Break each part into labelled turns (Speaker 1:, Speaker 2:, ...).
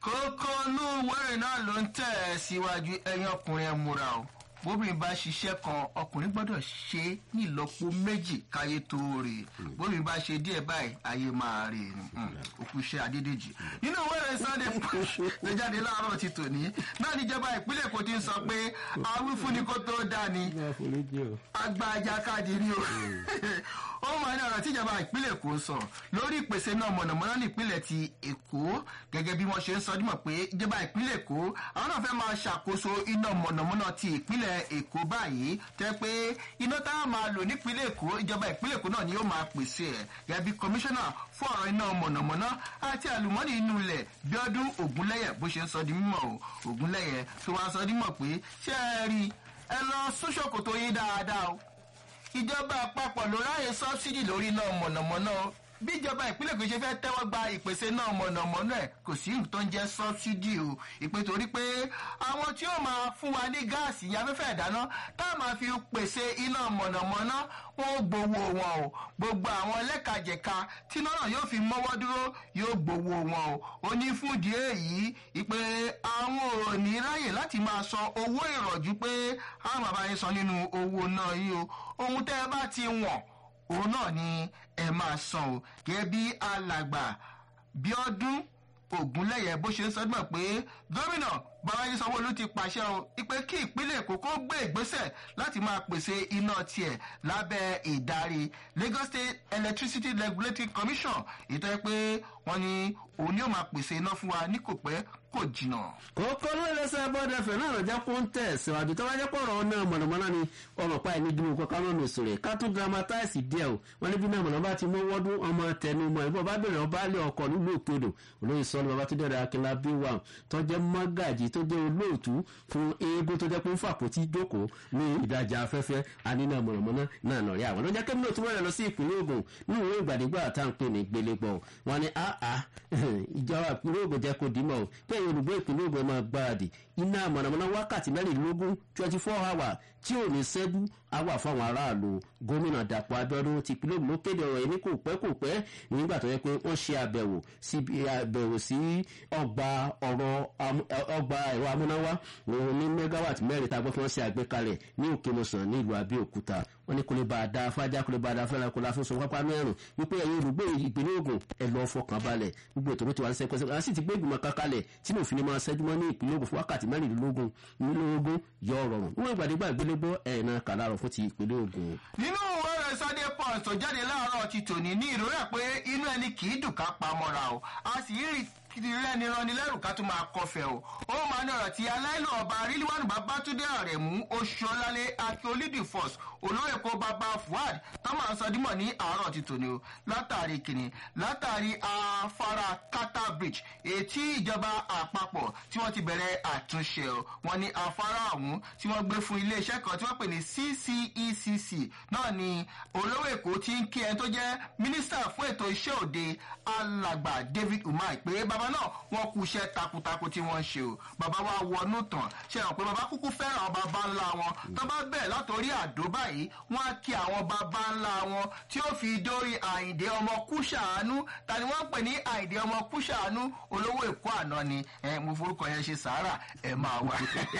Speaker 1: kókó inú wẹ́rẹ̀ náà ló ń tẹ̀ ẹ́ síwájú ẹ̀yin ọkùnrin ẹ̀ múra o bóbìnrin bá ṣiṣẹ́ kan ọkùnrin gbọ́dọ̀ ṣe é ní ìlọ́po méjì káyé tó rè bóbìnrin bá ṣe díẹ̀ báyìí ayé máa rè òkú iṣẹ́ adédèjì nínú wẹ́rẹ̀ sunday push lè jáde láàárọ̀ ti tòní náà níjọba ìpínlẹ̀ èkó ti ń sọ pé awífúnni kó tó dání agbájá káàdì rí o ó máa ní ọ̀rọ̀ tíjọba ìpínlẹ̀ èkó sọ lórí ìpèsè náà mọ̀nàmọ́ná nípínlẹ̀ ti èkó gẹ́gẹ́ bí wọ́n ṣe ń sọ dímọ̀ pé ìjọba ìpínlẹ̀ èkó àwọn náà fẹ́ máa ṣàkóso iná mọ̀nàmọ́ná ti ìpínlẹ̀ èkó báyìí tẹ́ pé iná tá a máa lò nípínlẹ̀ èkó ìjọba ìpínlẹ̀ èkó náà ni yóò máa pèsè ẹ̀ gẹ́gẹ́ bí kọmíṣánná fún ọ̀rọ̀ iná mọ̀nàmọ́ná àti àlùmọ́nì inú ilẹ̀ bíọ́dún ògúnlẹ́yẹ bó ṣe ń sọ di mímọ̀ o ògúnlẹ́yẹ tó wá sọ dímọ̀ pé ṣé ẹ rí ẹ lọ sóṣòkòtò yín dáadáa o ìjọba àpapọ̀ ló ráyè sọ́bsidì lórí iná mọ̀nàmọ́ná bí ìjọba ìpínlẹ̀ kò ṣe fẹ́ tẹ́wọ́ gba ìpèsè náà mọ̀nàmọ́ná ẹ̀ kò sí nǹkan tó ń jẹ́ sọ́bsidì o ìpè torí pé àwọn tí ó máa fún wa ní gáàsì afẹ́fẹ́ ìdáná tá a máa fi pèsè iná mọ̀nàmọ́ná wọn ò gbowó wọn o gbogbo àwọn ẹlẹ́kajẹ̀ka tí iná náà yóò fi mọ́wọ́ dúró yóò gbowó wọn o ó ní fún ìdí èyí ìpè àwọn ò ní ráyè láti máa san owó ìrọ̀jú pé àwọn bàbá yín san nínú owó náà yìí o ohun tẹ́ ẹ bá ti wọ̀n òun náà ni ẹ máa san o gẹ́gẹ́ bí alàgbà bíọ́dún ògúnlẹ̀yẹ bó ṣe ń sọdún pé gómìnà bàbáyé sanwóolu ti pàṣẹ o ipe kí ìpínlẹ̀ èkó kó gbé ìgbésẹ̀ láti máa pèsè iná tiẹ̀ lábẹ́ ìdarí lagos state electricity regulatory commission ìtọ́ pé wọ́n ní òun yóò máa pèsè iná fún wa ní kò pẹ́ kò jìnnà.
Speaker 2: kókó ló lè sọ bọ́dẹ fẹ̀ náà lọ́jà kó ń tẹ̀ síwájú tó bá jẹ́ pọ̀rọ̀ náà mọ̀nàmọ́ná ni ọmọ pa ẹni dúró kọ́ káwọn ọ̀nà òṣèré ká tún dramatize díẹ̀ o wọ́n ní bí náà mọ̀nàmọ́ bá ti mú wọ́dún ọmọ tẹnu mọ́ ìbọn bá bẹ̀rẹ̀ ọba lé ọkọ̀ nílùú òkèdò olóyè sọ́ni bàbá tó dẹ̀rẹ̀ akínlá bí wà tó jẹ́ mọ́gàjì tó jẹ́ olóòtú fún eégún tó jẹ́ pé ń fàpótí jókòó ní ìdájà afẹ́fẹ́ anínà mọ̀nàmọ́ná náà nà rí àwọn lọ́jà kẹ́mi náà tún wọ́n rẹ̀ lọ sí ìpínlẹ̀ ogun ní ìwé ìgbàdégbà tá à ń pè ní gbélégbọ̀ wọn ni àá ìjọba ìpínlẹ̀ ogun jẹ́ kó dìímọ̀ o kí ẹ̀yin olùgbé ìpínlẹ̀ ogun máa gbáradì iná mọ̀nàmọ́ná wákàtí mẹ́rìnlélógún twenty four hour tí ò ní sẹ́dú á wà fáwọn aráàlú gómìnà dàpọ̀ abẹ́ọ́dún ti ìpínlẹ̀ ogun ló kéde ọ̀rọ̀ yìí ní kò pẹ́ kò pẹ́ nígbà tó yẹ pé wọ́n ṣe àbẹ̀wò sí àbẹ̀wò sí ọgbà ọ̀rọ̀ ọgbà ẹ̀rọ amúnáwá ní megawatt mẹ́rin tá a gbọ́ kí wọ́n ṣe àgbékalẹ̀ ní òkèmọ̀sán ní ìlú abẹ́òkúta wọ́n ní kò lè bá a da fájá kò lè bá a da fẹ́ràn kò láfi sọ pápá mẹ́rin wípé ẹ̀yin olùgbé ìpínlẹ̀ ogun ẹ̀ lọ́ọ́ fọkàn balẹ̀ gbogbo ètò ló ti wà ní sẹ́kọ̀ọ́sẹ́ àwọn sì ti gbé ìgbìmọ̀ kankalẹ̀ tí mo fi ni máa ṣẹ́jú mọ́ ní ìpínlẹ̀ ogun fún wákàtí mẹ́rìnlélógún nílógún yọ ọ̀rọ̀rùn wọ́n ìgbàdégbà ìgbélégbó ẹ̀ náà kà láàrọ̀ fún ti ìpínlẹ̀ ogun.
Speaker 1: nínú wẹ́rẹ̀ sunday punch tó jáde láàárọ̀ ti tòní ní ìrora pé inú ẹni kì í dùn ká pamọ́ra o a sì rí rẹ́ni rani lẹ́rù ká tún máa kọfẹ́ o ó máa ní ọ̀rọ̀ tí aláìlú ọba ríliwánu babátúndé àrẹ̀mú oṣuọlálẹ̀ akíolídì force olóyè kó bàbá fuad tọ́mọ̀ àsọdímọ̀ ní àárọ̀ ti tòní o látàrí kìnnì látàrí afárá kata bridge ètí ìjọba àpapọ̀ tí wọ́n ti bẹ̀rẹ̀ àtúnṣe o wọ́n ní afárá ọ̀hún tí wọ́n gbé fún iléeṣẹ́ kan tí wọ́n pè ní ccecc náà ni olówó èkó ti ń kí ẹni tó jẹ́ mínísítà fún ètò iṣẹ́ òde alàgbà david umar pé bàbá náà wọ́n kú iṣẹ́ takuntakun tí wọ́n ń ṣe o bàbá wa wọnú tàn ṣe hàn pé bàbá kúkú fẹ́ràn bàbá ńlá wọn tó bá bẹ̀ látòrí àdó báyìí wọ́n á kí àwọn bàbá ńlá wọn tí ó fi dórí àyìndé ọmọ kúṣàánú ta ni wọ́n ń pè ní àyìndé ọmọ kúṣàánú olówó èkó àná ni mo forúkọ yẹn ṣe sàárà ẹ máa wà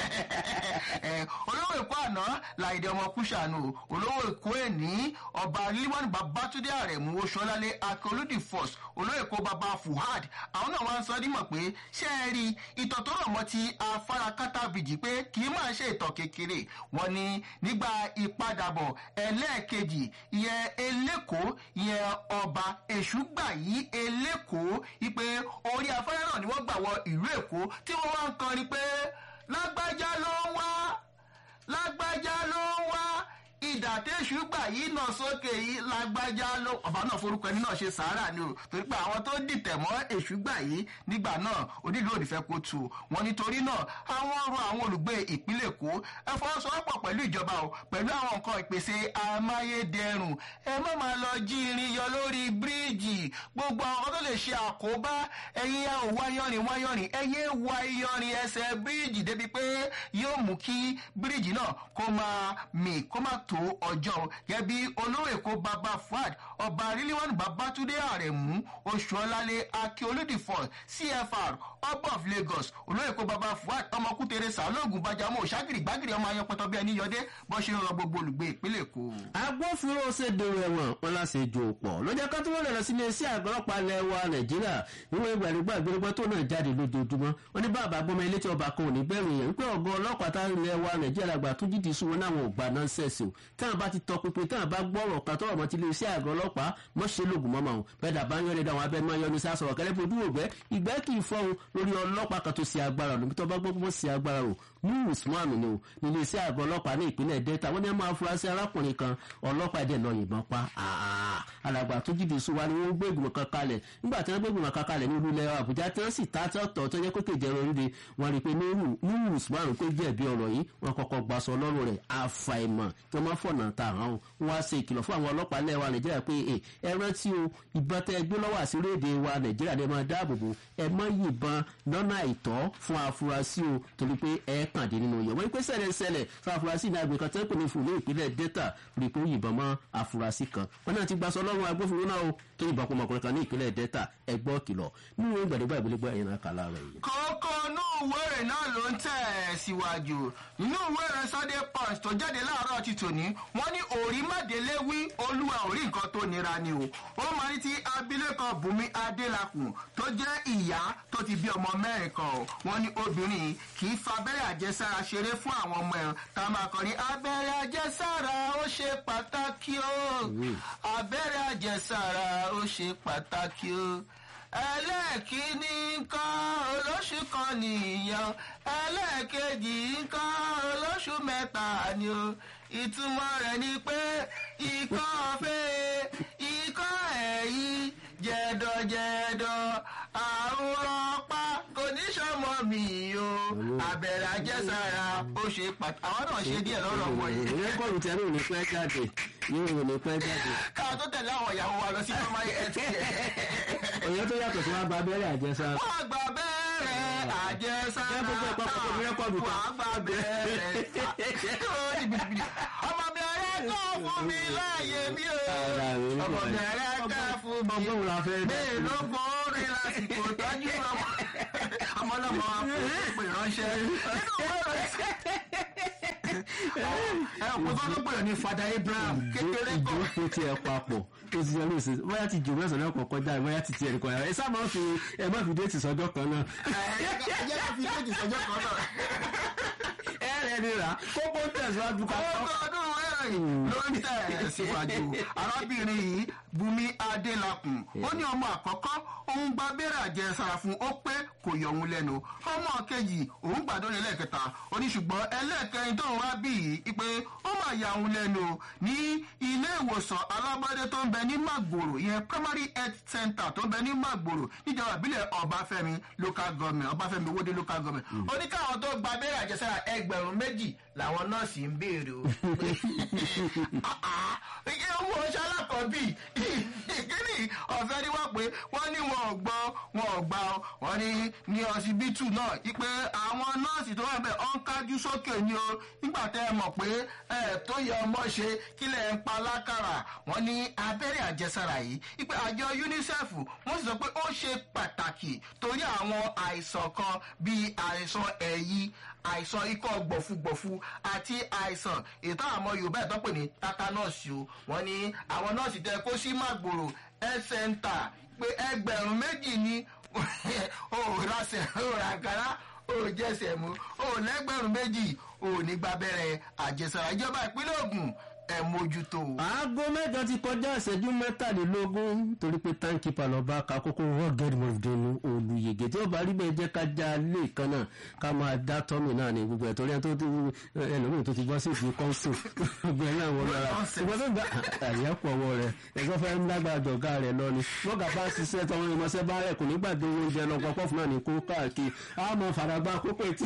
Speaker 1: olówó èkó àná làyìndé ọmọ kúṣàánú olówó èkó ẹ̀ní ọba líwọ́n babatunde àrẹ̀mú oṣuọlálé akọlódì force olówó èkó baba fuhad àwọn náà wá ń sọ dímọ̀ pé ṣé ẹ rí ìtọ̀ tó rọ̀ mọ́ ti afárá kátàbìjì pé kì í máa ṣe ìtọ̀ kékeré wọn ni nígbà ìpadàbọ̀ ẹlẹ́ẹ̀kejì ìyẹn elékòó ìyẹn ọba èṣùgbà yìí elékòó ipe orí afárá náà ni wọ́n gbà wọ ìlú èkó tí wọ́n wá ń kọrin pé lágbájá ló ń wá lágbájá ló ń wá ìdàtẹ́sù gbà yìí náà sókè yìí lágbájá ló ọba náà forúkọ ẹni náà ṣe sàárà ni o torí pé àwọn tó dìtẹ̀ mọ́ èṣù gbà yìí nígbà náà onílù òdìfẹ́ kò tù wọn nítorí náà àwọn ọrọ̀ àwọn olùgbé ìpínlẹ̀ èkó ẹ fọwọ́sowọ́pọ̀ pẹ̀lú ìjọba o pẹ̀lú àwọn nǹkan ìpèsè amáyédẹrùn ẹ má máa lọ jí irin yọ lórí bíríìjì gbogbo àwọn tó lè ṣe àkóbá ẹ̀yin ò wáyọrin wáyọrin ẹ̀yẹ wá iyọrin ẹsẹ̀ bíríìjì débi pé yóò mú kí bíríìjì náà kó máa mì kó máa tó ọjọ́ gẹ́gẹ́ bí olówó èkó baba fuad ọba ríliwánu babatunde àrẹ̀mú oṣuọlálẹ̀ akíolódìfọ̀ cfr ọba of lagos olóyèkó baba fuad ọmọkútere sàlóògùn bàjámọ òṣàgìrì gbàgìrì ọmọ ayọpẹtọ bí ẹni yọdé bó ṣe ń rọ gbogbo olùgbé ìpínlẹ̀ èkó.
Speaker 2: agbófinró ṣe dèrò ẹ̀wọ̀n wọn láti jò pọ̀ lọ́jọ́ ká tó wọ́n lọ sí iléeṣẹ́ àgọ́lọ́pàá ilẹ̀ wa nàìjíríà níwọ̀n ìgbàlógbà ìgbélégbá tó náà jáde lójoojúmọ́ wọn ní bàbá gbọmọ ilé tí ọba kan ò ní bẹ̀rù yẹn wípé ọgọ́ ọlọ́pàá tá ilẹ̀ wa nàìjíríà àgbà tó jìdí sún wọn náà wọn ò gbà náà sẹ̀sì o táwọn bá ti tọ pinpin táwọn bá gbọ́rọ̀ kan tọrọ mọ́ ti iléeṣẹ́ àgọ́ ọlọ́pàá mọ́ ṣe lóògùn mọ́ màá bẹ́ẹ̀ dàbá ń yọ̀rẹ́dà àwọn abẹ́ máa yọ ní sá sọ̀rọ̀ kẹ́lẹ́ fojú ògbẹ́ ìgbẹ́ kì í fọ́hun lórí ọlọ́pàá kan tó ṣe agbára lóbi tó bá gbọ́ bó ṣe agbára rò ní usman ni o ní iléeṣẹ́ àgọ́ ọlọ́pàá ní ìpínlẹ̀ delta wọ́n ní ẹ máa fura sí arákùnrin kan ọlọ́pàá ẹ̀dẹ̀ lọ yìnbọn pa alàgbà tó jìdí sùn wa ni wọ́n gbé ìgbìmọ̀ kan kalẹ̀ nígbà tí wọ́n gbé ìgbìmọ̀ kan kalẹ̀ ní olúlẹ̀ àbújá tí wọ́n sì ta tọ̀tọ̀ tó jẹ́ pé kèjẹ́ oríire wọ́n rí i pé ní usman pé jẹ̀bi ọ̀rọ̀ yìí wọ́n kọ́kọ́ gbaṣọ lọ́rùn rẹ̀ àfàìmọ̀ tí wọ́n máa fọ̀nà ta àwọn wọ́n á ṣe ìkìlọ̀ fún àwọn ọlọ́pàá lẹ́wà nàìjíríà pé ẹ rántí o ìbọn tẹ gbé lọ́wọ́ àsírédè wa nàìjíríà ni ẹ máa dáàbò bò ẹ mọ́ yìnbọn lọ́nà àìtọ́ fún afurasí o torí pé ẹ kàn dé nínú yẹn wọ́n pé ṣẹlẹ̀ fún afurasí ní agbègbè kan tẹ́ pè ní fún ní ìpínlẹ̀ delta rí i pé ó yìnbọn mọ́ afurasí kan wọ́n náà ti gbaṣọ lọ́rùn agbófinró náà o tó yìnbọn pọ̀ ọmọkùnrin kan ní ìpínlẹ̀ delta ẹgbọ́ kìlọ̀ nínú ìgbàdégbà ìgbélégbà ẹ̀yìn náà kàlá rẹ̀ yìí.
Speaker 1: kókó inú ìwé rẹ̀ náà ló ń tẹ̀ síwájú nínú ìwé rẹ̀ sunday punch tó jáde láàárọ̀ ti tòní wọ́n ní òrí mádélé wí olúwa òrí nǹkan tó nira ni o ó máa ní ti abilékọ bùnmi adélakùn tó jẹ́ ìyá tó ti bí ọmọ mẹ́rin kan o wọ́n ní obìnrin kì í fa abẹ́rẹ́ àjẹsára ṣeré fún àwọn ọmọ ẹ̀ tá a máa kọ́ ní abẹ́rẹ́ àjẹsára ó ṣe pàtàkì o abẹ́rẹ́ àjẹsára ó ṣe pàtàkì o ẹlẹ́ẹ̀kíní nǹkan olóṣù kan nìyẹn ẹlẹ́ẹ̀kejì nǹkan olóṣù mẹ́ta ni o ìtumọ̀ rẹ̀ ni pé ikọ́ ọ̀fẹ́ ikọ́ ẹ̀yìn jẹ̀dọ̀jẹ̀dọ̀ àrùn rọpá kò ní sọmọ mi o abẹ́rẹ́ àjẹsára ó ṣe pàtàkì àwọn náà ṣe díẹ̀ lọ́rọ̀ wọ̀nyí.
Speaker 2: rẹ́kọ̀dù tí a ní òní pẹ́ jáde yóò òní pẹ́ jáde.
Speaker 1: ká tó tẹ̀lé àwọn ìyàwó wa lọ sí primary health care.
Speaker 2: òye tó yàtọ̀ sí wọn gba abẹ́rẹ́ àjẹsára.
Speaker 1: wọ́n gba abẹ́rẹ́ àjẹsára.
Speaker 2: Ṣé gbogbo ẹ̀kọ́ kọ́kọ́ ní rẹ́kọ̀dù kan?
Speaker 1: wọ́n gba abẹ́rẹ́. ọmọ mi ọ̀rẹ́ kọ́ fún mi láàyè mi o.
Speaker 2: Ara mi ní
Speaker 1: ọmọ mi
Speaker 2: kọ̀ọ̀rẹ́.
Speaker 1: ọ̀rẹ́ kọ́ fún mi.
Speaker 2: Ọgbọ́n wo la fẹ́ dá?
Speaker 1: bẹ́ẹ̀ ló gbọ́ orin lásìkò tọ́jú ọmọ. ọmọ náà mọ pè ránṣẹ́. nínú ìwé ìròyìn ẹ ò pé kọ́ ló pè ní fada abraham kékeré kọ́.
Speaker 2: ìjókòó tí ẹ papọ̀ tó ti yẹ lóṣù bóyá ti jù mẹ́sàn-án náà kọ̀ọ̀kan jáde bóyá ti tiẹ̀ nìkan yàrá ẹ sáà máa fi ẹ má fi déètì sọ́jọ́ kan náà.
Speaker 1: ẹ jẹ́ ká fi déètì sọ́jọ́ kan náà.
Speaker 2: ẹ rẹ̀ ni rà kókó tẹ̀síwájú ká tọ́.
Speaker 1: ọkọ̀ ọdún mẹ́rin ló ń tẹ̀ síwájú arábìnrin yìí bùnmi adélakùn ó ní ọmọ àkọ́kọ́ òun gba abẹ́rẹ́ àjẹsára fún ó pé kò yọ òun lẹ́nu ọmọ kejì òun gbàdúrà lẹ́ẹ̀kẹta ó ní ṣùgbọ́n ẹlẹ́ẹ̀kẹrin tóun wá bí yìí pé ó máa ya òun lẹ́nu ní ilé ìwòsàn alábọ́dé tó ń bẹ ní magboro ìyẹn primary health center tó ń bẹ ní magboro níjọba ìbílẹ̀ ọbáfẹ́mi local government ọbáfẹ́mi owóde local government ó ní káwọn tó gba abẹ́rẹ́ àjẹsára ẹgbẹ̀rún méjì làwọn nọ́ọ̀sì ń béèrè o ike owó ọṣẹ alákọ̀ọ́bì kíni ọ̀fẹ́ ni wọ́n pé wọ́n ní wọn ò gbọ́ wọn ò gbà ọ́ wọ́n ní ní ọsibítù náà ipe àwọn nọ́ọ̀sì tó wà bẹ́ẹ̀ ọ́n kájú sókè ni o nígbà tẹ́ ẹ mọ̀ pé ẹ tó yẹ ọmọ ṣe kílẹ̀ ń pa lákàrà wọ́n ní abẹ́rẹ́ àjẹsára yìí ipe àjọ unicef wọ́n sì sọ pé ó ṣe pàtàkì torí àwọn àìsàn kan bíi àìsàn ẹ̀yí àìsàn ikọ́ gbọ̀fugbọ̀fu àti àìsàn ètò àwọn yorùbá ẹ̀ tó pè ní tatanọ́ọ̀sì o wọ́n ní àwọn nọ́ọ̀sì tẹ kó sí màgbòrò health center pé ẹgbẹ̀rún méjì ni o rásẹ̀ o ràkàrà o jẹsẹ̀ mú o lẹ́gbẹ̀rún méjì o ní gbàbẹ̀rẹ̀ àjẹsára ìjọba ìpínlẹ̀ ogun ẹ̀ mójútó.
Speaker 2: aago mẹ́jọ ti kọjá ìṣẹ́jú mẹ́tàlélógún torí pé táǹkìpà lọ́ba ka kókó rugged mọ̀fìdínú olùyègè tí ó bá rí bẹ́ẹ̀ jẹ́ ká já lé kan náà ká máa dá tọ́mì náà ní gbogbo ẹ̀ torí ẹ̀ tó ti ẹlòmíì tó ti bọ́ sí ìdí kọ́ńsù gbogbo ẹ̀ náà wọ́n lọ́ra ṣùgbọ́n tó gba àyẹ̀pọ̀ ọwọ́ rẹ̀ ẹ̀gbọ́n fẹ́ ń lágbára jọ̀gá rẹ̀ lọ ni bọ́gà bá ṣiṣẹ́ tọmọ ìmọ̀ṣẹ́ bá rẹ̀ kò ní gbàgbé oúnjẹ lọ pọ́pọ́ fún náà ní kó káàkiri á mọ faragbá kókó etí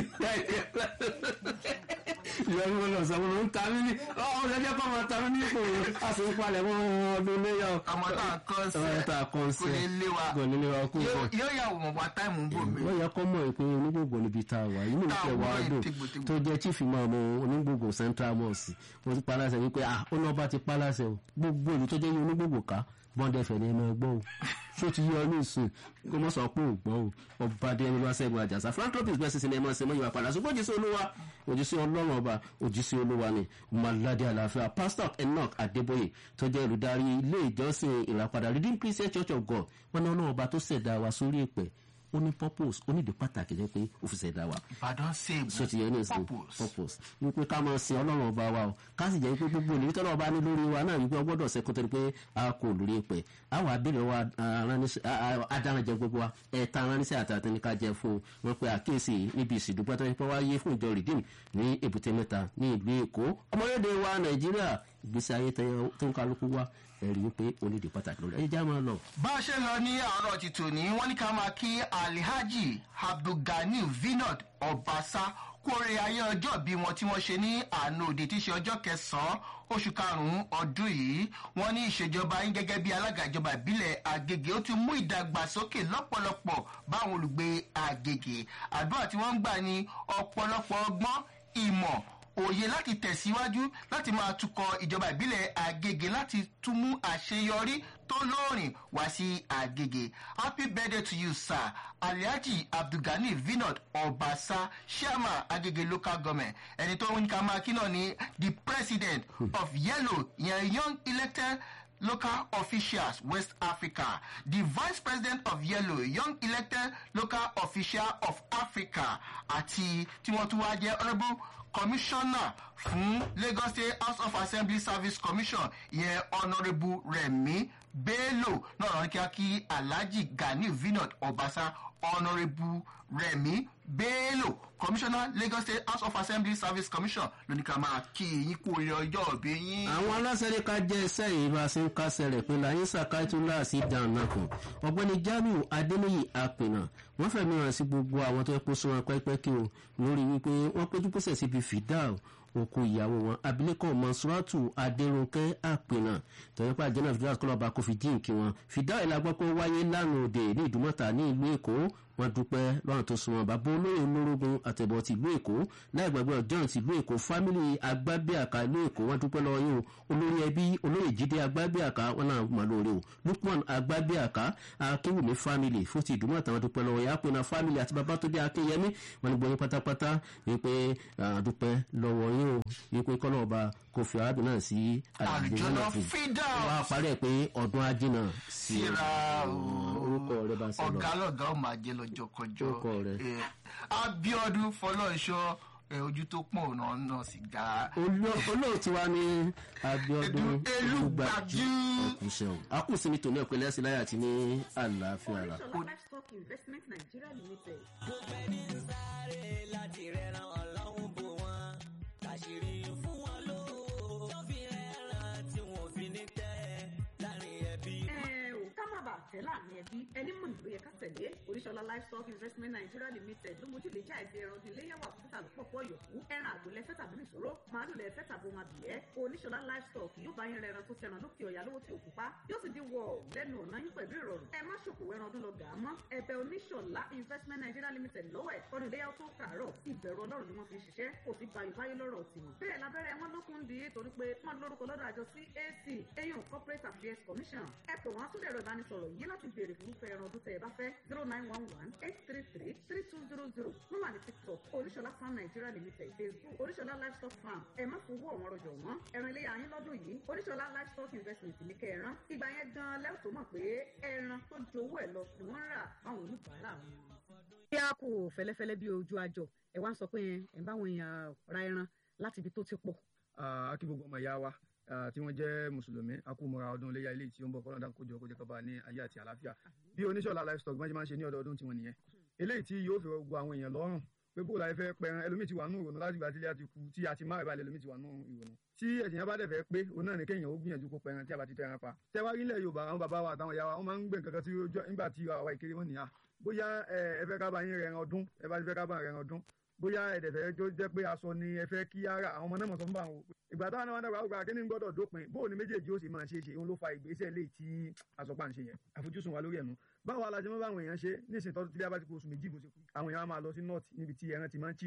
Speaker 2: ìyọnu wọn lọ sọ wọn ń ta mí ní ọ̀hún ẹjẹ́ kọ́ máa ta mí ní ipò a sì ń palẹ̀ mọ́ ọdún léyà o.
Speaker 1: ọmọ tá a kọ́ sí
Speaker 2: ọmọ tá a kọ́ sí
Speaker 1: kò ní lé wa
Speaker 2: kò ní lé wa kú
Speaker 1: yóò
Speaker 2: bọ̀.
Speaker 1: yóò yà wọ̀ wá táìmù ń bò mí.
Speaker 2: wọ́n yẹ kọ́ mọ̀ pé onígbògbò níbi tá a wà inú
Speaker 1: Tá a
Speaker 2: ìfẹ́ wa
Speaker 1: wọ
Speaker 2: dùn
Speaker 1: tìgbòtìgbò.
Speaker 2: tó jẹ́ chief imam onígbògbò central mosque wọ́n ti paláṣẹ wípé ah ó náà bá ti paláṣẹ o gbogbo ìlú tó jẹ́ onígbògbò ká bọ́ndẹ̀ fẹ̀ ni ẹ máa gbọ́ o ṣó ti yọ ní ìsìn kó mọ́ sọ pé ò gbọ́ o ọba dé ẹni wá sẹ́gun àjàsà philanthropist bẹ́ẹ̀ sísìn ẹ máa ṣe mọ́ ìwà padà ṣùgbọ́n òjíṣẹ́ olúwa òjíṣẹ́ ọlọ́run ọba òjíṣẹ́ olúwa ni malade àlàáfíà pastor enoch adébóyè tó jẹ́ olùdarí ilé ìjọsìn ìràpadà redeemed christian church of god wọn ní ọlọ́run ọba tó ṣẹ̀dá wa sórí ìpẹ́ ó ní purpose ó ní ìdí pàtàkì jẹ́ pé ó fi ṣẹ̀dá wa
Speaker 1: ìbàdàn sèbù
Speaker 2: so ti yẹ ní ìsìn
Speaker 1: purpose.
Speaker 2: purpose wípé ká máa sin ọlọ́run ọba wa o ká sì jẹ́ wípé gbogbo olùrí tọ́lọ́ ọba ní lórí wa náà wípé ọgbọ́dọ̀ ṣe kótó ni pé a kò lórí pẹ̀ àwọn abẹ́rẹ́ wa adáranjẹ gbogbo wa ẹ̀ta aráníṣẹ́ àtàtà ní ká jẹ fún wọn pé àkíyèsí níbi ìsìndúpẹ́ tó yẹ pé wáyé fún ìjọ redeem ní èbúté mẹ́ta ní ìlú èkó ọmọlédè wa nàìjíríà ìgbésí ayé tó ń kálukú wa ẹ̀rí wípé onídìí pàtàkì lórí ẹ̀yẹ́jà máa lọ.
Speaker 1: bá a ṣe lọ ní àárọ̀ ti tòní wọ́n ní ká máa kí alhaji abdulgani vinod ọbaṣá kú oore ayé ọjọ́ bí wọn tí wọ́n ṣe ní àná òde tí í ṣe ọjọ́ kẹsàn-án oṣù karùn-ún ọdún yìí wọ́n ní ìṣèjọba yín gẹ́gẹ́ bí alága ìjọba ìbílẹ̀ àgègè ó ti mú ìdàgbàsókè lọ́pọ̀lọpọ̀ báwọn olùgbé àgègè àdúrà tí wọ́n ń gbà ní ọ̀pọ̀lọpọ̀ ọgbọ́n ìmọ̀ òye láti tẹ̀síwájú láti máa tukọ̀ ìjọba ìbílẹ̀ àgègè láti tún mú àṣeyọrí tó lóòrìn wá sí àgègè happy birthday to you sir alhaji abdulgani vinod ọbaṣá chairman agege local government ẹni tó ń ka máa kí náà ni the president of yellow yẹn young elected local officials west africa the vice president of yellow young elected local official of africa àti tí wọ́n tún wá jẹ́ honourable commissioner fún lagos state house of assembly service commission ìyẹn honourable remi bello náà rán kí á kí alhaji gani vinod ọbaṣá honourable remi bello commissioner lagos state house of assembly service commission lóní ká máa kí yín kú orí ọjọ́ òbí yín.
Speaker 2: àwọn aláṣẹ́lẹ̀ ká jẹ́ iṣẹ́ yìí bá a ṣe ń kásẹ̀ rẹ̀ pé láyé sàkáìtúlá sí dànàkùn ọ̀gbẹ́ni jamiu adéníyì apènà wọ́n fẹ̀mí hàn sí gbogbo àwọn tó yẹ kó sún wọn pẹ́pẹ́ kí o lórí wípé wọ́n péjú pèsè síbi fìdáù òkú ìyàwó wọn abilékọ mọ̀sùràtù adéròkẹ́ àpènà tọ́yẹ́pẹ́ àjẹ́nà fìdáù kọlọ́ba kò fi dín kí wọn fìdáù ìlàgbọ́ pé ó wáyé lánàá òde ní ìdúmọ̀tà ní ìlú èkó wọn dúpẹ́ lọ́rùn tó sunwọ̀n bàbá olóyè olórógun àtẹ̀bọ̀ ti ìlú èkó láì gbàgbé ọjọ́ ti ìlú èkó fámìlì agbábíàká ìlú èkó wọn dúpẹ́ lọ́wọ́ yìí o olórí ẹbí olóyè jíde agbábíàká wọn náà mọ̀ lórí o lukman agbábíàká akéwùmí fámìlì fún ti ìdúmọ̀ àtàwọn dúpẹ́ lọ́wọ́ yìí àpẹnà fámìlì àti bàbá tó dé akéyẹmí wọn ni gbọ́yìn pátápátá wípé dúpẹ́ lọ́wọ́ yìí o wípé kọ́nà ọba kò fi arábìnrin náà sí
Speaker 1: àlùjọ́nà fídà
Speaker 2: wọ́n á parí ẹ̀ pé ọdún ajínà
Speaker 1: síra
Speaker 2: orúkọ rẹ bá sọ lọ
Speaker 1: ọ̀gá lọ̀gá ò máa jẹ́ lọ́jọ́ kọjọ́
Speaker 2: Orúkọ rẹ̀.
Speaker 1: Eh, abiodun fọlọ́nṣọ́ eh, ojú tó pọ̀ náà náà sì ga
Speaker 2: Olú- olóòtú wa ní abiodun
Speaker 1: Edu- Elúgbájú.
Speaker 2: ẹkùsẹ̀hún akùsí ní tòní ọ̀pẹ̀lẹ̀ sí láyà àti ní àlàáfíà rà.
Speaker 3: Oríṣọlá livestock investment nigeria limited.
Speaker 4: láti rẹran ọlọ́run bò wọ́n àṣírí fún wọn lówó tó fi rẹran tí wọn ò fi ní tẹ́ láàrin ẹbí.
Speaker 3: ẹ ò ká má bàa tẹ̀ láàrin ẹbí ẹni mọ̀ nílò yẹ ká tẹ̀lé oríṣọlá livestock investment nigeria limited ló mójú lè já ẹsẹ̀ ẹran ọdún iléyàwó àkókò àlùpọ̀ pọ̀ yọ̀kú ẹran àgbò lẹ́fẹ́ tàbí nìṣòro màálù lẹ́fẹ́ tàbí ohun àbíyẹ́ oníṣọlá livestock yóò bá yín rẹran tó tẹran lókè ọ̀yà lówó tí òkú pa yóò sì di wọ̀ lẹ́nu ọ̀nà yín pẹ̀lú ìrọ̀rùn ẹ má ṣòkòwò ẹran ọdún lọ gà á mọ́ ẹbẹ̀ oníṣọlá investment nigeria limited lọ́wọ́ ẹ̀ ọdún iléyàwó tó kàárọ̀ ìbẹ̀rù ọlọ́run ni wọ́n fi ṣiṣẹ́ kò sí bayò báyé lọ́rọ̀ tiwọn bẹ́ẹ̀ lábẹ́rẹ́ wọn lókun di torí pé wọ́n lórúkọ lọ́dọ̀ àjọ cac eyín corporate affairs commission ẹ pè wọ́n á tún dẹ̀rọ ìbánisọ̀rọ̀ yìí láti béèrè fún irúfẹ́ ẹran ọdún tẹ̀ ẹ bá fẹ́ zero nine one one eight three three three two zero zero wọ́n wà ní tiktok oríṣọlá farm nigeria limited facebook oríṣọlá livestock farm ẹ má fowó ọ̀wọ́n rọjò wọ́n ẹran ilé ayín lọ́dún yìí oríṣọlá livestock investment ní kẹran ìgbà yẹn gan lẹ́wọ̀n tó mọ̀ pé ẹran tó ju owó ẹ̀ lọ ni wọ́n ń rà fáwọn oníbàárà wọn. bí a kò fẹ́lẹ́fẹ́lẹ́ bí ojú àjọ ẹ̀ wá ń sọ pé ẹ̀ ń báwọn èèyàn ra ẹran láti ibi tó ti pọ̀
Speaker 5: Ah, a kí gbogbo ọmọ ìyá wa ah, tí wọ́n jẹ́ mùsùlùmí a kú mọ́ra ọdún iléyà ilé tí ó ń bọ̀ kọ́lọ́dà kójọ kójọ kọba ní ayé àti àlàáfíà bí oníṣọ́lá livestock bá ṣe máa ń ṣe ní ọdọọdún tiwọn nìyẹn eléyìí tí yóò fi gbogbo àwọn èèyàn lọ́rùn pé bó la fẹ́ pẹran ẹlòmíì ti wà nù ìrònú láti ìgbà tí ilé àti kú tí a ti máa ìbàlẹ̀ ẹlòmíì ti wà nù ìrònú tí ẹ̀sìn yẹn bá dẹ̀ fẹ́ pé òun náà ní kéèyàn ó gbìyànjú kó pẹran tí a bá ti tẹran pa tẹwárí ilẹ̀ yorùbá àwọn bàbá wa àtàwọn ìyá wa wọ́n máa ń gbé nǹkan kan tí ó jọ nígbà tí àwa ìkéré wọn nìyà bóyá ẹ ẹ fẹ́ ká bá yín rẹran ọdún ẹ bá ti fẹ́ ká bá rẹran ọdún bóyá ẹ̀dẹ̀ fẹ́ tó jẹ́ pé aṣọ ni ẹ fẹ́ kí ara àwọn ọmọ náà mọ̀ sọ fún bá wọn ìgbà táwọn náà wọn dàgbà àgbà kíní gbọ́dọ̀ dópin bóun ni méjèèjì ó sì máa ṣe é ṣe òun ló fa ìgbésẹ̀ léyìí tí àsọpá ń ṣe yẹn àfojúsùn wa lórí ẹ̀nu báwo la ṣe mọ́ báwọn èèyàn ṣe nísìnyí tọ́jú tí bí a bá ti kó oṣù méjì bó ṣe kú àwọn èèyàn á máa lọ sí north níbi tí ẹran ti máa ń chip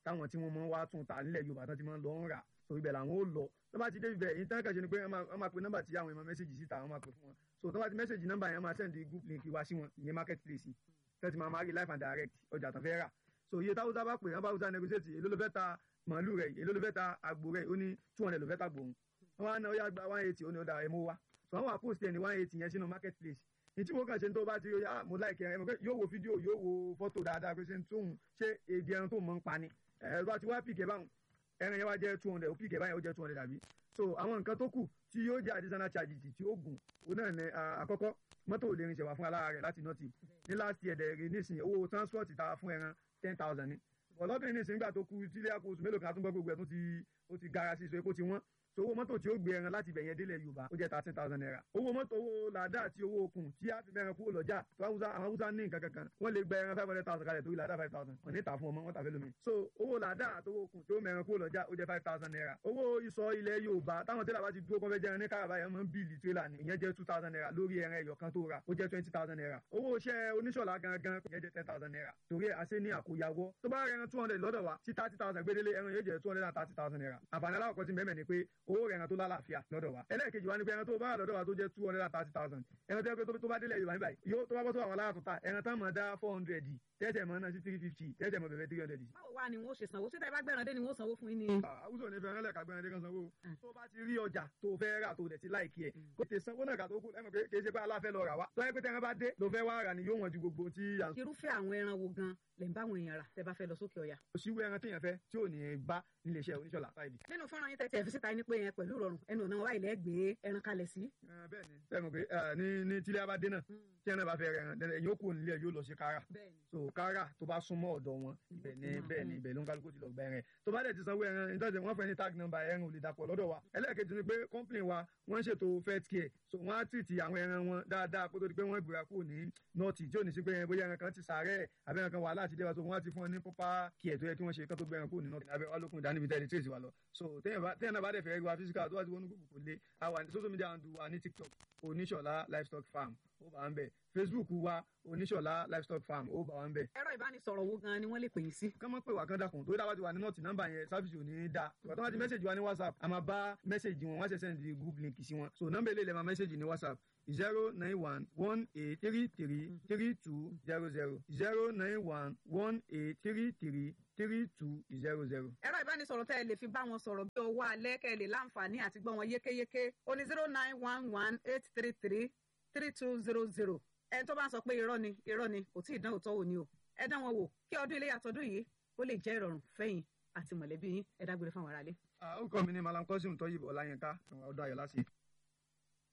Speaker 5: táwọn tí wọ́n mọ̀ wá tún ta nílẹ̀ yorùbá tán ti máa ń lọ ń rà so ibẹ̀ làwọn ó lọ tó bá ti dé ibẹ̀ yìí tán kàn ṣe ni pé wọ́n máa- wọ́n máa pe nọ́mbà tí àwọn èèyàn mẹ́sẹ̀gì síta wọ́n máa pè fún wọn so tó bá ti mẹ́sẹ̀gì nọ́mbà yẹn wọ́n máa send group link wá sí wọn ìyẹn market place tẹ́tí máa máa rí live and direct ọjà tán fẹ́ rà so iye táwùsá bá pè wọ́n bá wùsá negotiate èló ló fẹ́ ta màálù rẹ̀ èló ló fẹ́ ta àgbò rẹ̀ ó ní two hundred ló fẹ́ ta gbòòrùn wọ́n á ná ó yá gba one eighty ó ní ó da ẹ̀ mú wá so wọ́n wà post ẹ̀ ní one eighty yẹn sínú market place ìtí mo kàn ṣe ń tó bá ti rí ah mo láìkẹ́ ẹ mọ̀ pé yóò wo fídíò yóò wo fọ́tò dáadáa pé ṣe ń tóun ṣé èdè ẹran tó mọ̀ ń pa ni ẹ bá ti wá pìkẹ́ báwọn ẹran yẹn wá jẹ́ two hundred ó pìkẹ́ báyẹn ó jẹ́ two hundred àbí so àwọn nǹkan tó kù tí yóò jẹ́ additional charges tí ó gùn òun náà ní ah, àkọ́kọ́ mọ́tò ò lè rinṣẹ́ wá fún alára rẹ̀ láti nọ́ọ̀tì ní last year dẹ̀ rí nísìnyí owó transport ta fún ẹran ten thousand ni ọlọ́dún yìí nísìnyí gbà tó kú tílé àpò oṣù mélòó kan àtúngbọ́ gbogbo ẹ̀ tó ti ó ti gara sí so epo ti wọ́n so owó mọ́tò tí ó gbé ẹran láti ibẹ̀ yẹn délẹ̀ yorùbá ó jẹ́ thirteen thousand naira owó mọ́tò owó làdá àti owó okùn tí a fi mẹ́ran kúrò lọ́jà tó Haúsá àwọn haúsá ní nǹkan kankan wọ́n lè gba ẹran five hundred thousand kalẹ̀ torí làdá five thousand wọ́n ní ta fún ọmọ wọn tàfẹ́ lómi so owó làdá àti owó okùn tí ó mẹ́ran kúrò lọ́jà ó jẹ́ five thousand naira owó ìsọ̀ ilẹ̀ yorùbá táwọn tẹ́lẹ̀ bá ti dúró kọ́fẹ́ jẹran ní káràbá yẹn máa ń bíìlì tírélà ni ìyẹn jẹ́ two thousand naira lórí ẹran ẹyọ kan tó ra ó jẹ́ twenty thousand naira owó iṣẹ́ oníṣọ̀lá gangan ìyẹn jẹ́ ten thousand naira torí àṣẹ ní àkóyawọ́ tó bá rẹran two hundred lọ́dọ̀ wa tí thirty thousand gbédélé ẹran yóò jẹ́ two hundred and thirty thousand naira àǹfààní aláwọ̀ kan ti mẹ́mẹ́ ni pé owó rẹran tó lálàáfíà lọ́dọ̀ wa ẹlẹ́ẹ̀kejì wa ni pé ẹran tó bá wà lọ́dọ̀ wa tó jẹ́ two hundred and thirty thousand ẹran tó yẹ pé tó- tó bá délẹ̀ yorùbá níbàyí yóò tó bá bọ́ sọ àwọn alára tó ta ẹran tán mọ̀ dá four hundred tẹ́tẹ̀ mọ̀ náà sí three fifty tẹ́tẹ̀ mọ̀ bẹ̀rẹ̀ three hundred
Speaker 3: báwo wá ni wọ́n ṣe sanwó ṣé tẹ́ bá gbẹ̀ràn dé ni wọ́n sanwó fún yín ni.
Speaker 5: àwùjọ ní fẹ́ràn lẹ́ka gbẹ́rẹ́ kan sanwó tó bá ti rí ọjà tó fẹ́ rà tó dẹ̀ ti láìkí ẹ̀ kó tẹ sanwó náà kà tó kù lẹ́mọ̀ pé kì í ṣe pé aláfẹ́ lọ rà wá tó yẹ pé tẹ́ran bá dé ló fẹ́ wá rà ni yóò wọ̀n ju gbogbo tí à ń sọ.
Speaker 3: irúfẹ́ àwọn ẹran wo gan lè ń bá àwọn èèyàn rà tẹ́ bá fẹ́ lọ sókè ọ̀yà.
Speaker 5: òṣìwé ẹran téèyàn fẹ́ tí ò ní bá nílé iṣẹ́ oníṣọ́lá táìlì.
Speaker 3: nínú fọ́nrán yín tẹ́tí ẹ̀ fi síta ní pé yẹn pẹ̀lú ìrọ̀rùn ẹnu ọ̀nà wa ilẹ̀ gbé ẹran kalẹ̀ sí.
Speaker 5: bẹ́ẹ̀ ni bẹ́ẹ̀ mọ̀ pé eh, ní ní tílé abá dé náà tí ẹran bá fẹ́ rẹ̀ ẹran ẹ̀yìn ó kù nílé ẹ̀ yóò lọ sí kára
Speaker 3: bẹ́ẹ̀ni
Speaker 5: so kára tó bá súnmọ́ ọ̀dọ̀ wọn ibẹ̀ ni bẹ́ẹ̀ ni ibẹ̀ ló ń kálukú ti lọ gba ẹran ẹ̀ tó bá dẹ̀ ti sanwó ẹran ìtọ́jú wọn fẹ́ ní tag number ẹran ò lè dàpọ̀ lọ́dọ̀ wa ẹlẹ́ẹ̀kejì ni pé company wa wọ́n ń ṣètò fet care so wọ́n á tìtì àwọn ẹran wọn dáadáa kó tó di pé wọ́n gbéra kúrò ní nọ́ọ̀tì tí ò ní sí pé bóyá ẹran kan ti sàárẹ̀ àbẹ́ ẹran kan wà láti dé wa so wọ́n á ti fún ọ ní proper care tó yẹ kí wọ́n ṣe kán tó gbé ẹran kúrò ní nọ́ọ̀tì abẹ́ wa lókun ìdánimí tẹ́lẹ̀ tí èsì wa lọ so téèyàn bá- téèyàn náà bá dẹ̀ fẹ́ rí wa physical tó wá ti wọnú gbogbo kò lé àwa ní social media handle wa ní tiktok oníṣọ̀lá livestock farm ó bá wa ń bẹ̀ facebook wa oníṣọ̀lá livestock farm ó bá wa ń bẹ̀
Speaker 3: ẹ̀rọ ìbánisọ̀rọ̀ wo gan ni wọ́n lè pè yín sí.
Speaker 5: kán mọ́ pé wà kán dákun torí dáwà ti wà ní nọ́ọ̀tì nọ́mbà yẹn sáfìsì ò ní í da ìgbà tó wá ti mẹ́sẹ̀gì wa ní whatsapp a máa bá mẹ́sẹ̀gì wọn wọ́n ṣe sẹ́ndì group link sí wọn so nọ́mbà eléyìí lè máa mẹ́sẹ̀gì ní whatsapp zero nine one one eight three three three two zero zero zero nine one one eight three three three two zero zero.
Speaker 3: ẹ̀rọ ìbánisọ̀rọ̀ tẹ́ ẹ lè fi bá wọn sọ̀rọ̀ bí owó alẹ́ kẹ́ ẹ lè láǹfààní àti gbọ́ wọn yékéyéké ó ní zero nine one one eight three three three two zero zero ẹni tó bá ń sọ pé irọ́ ni irọ́ ni kò tí ì dán òótọ́ wò ni o ẹ dán wọn wò kí ọdún ilé yàtọ̀dún yìí ó lè jẹ́ ìrọ̀rùn fẹ́yìn àti mọ̀lẹ́bí yín ẹ dágbére fáwọn aráalé.
Speaker 5: ó kọ́ mi ní malam kọ́sìm tọ́yìbọ̀ ọláyínká ọdún ayọ̀ láti.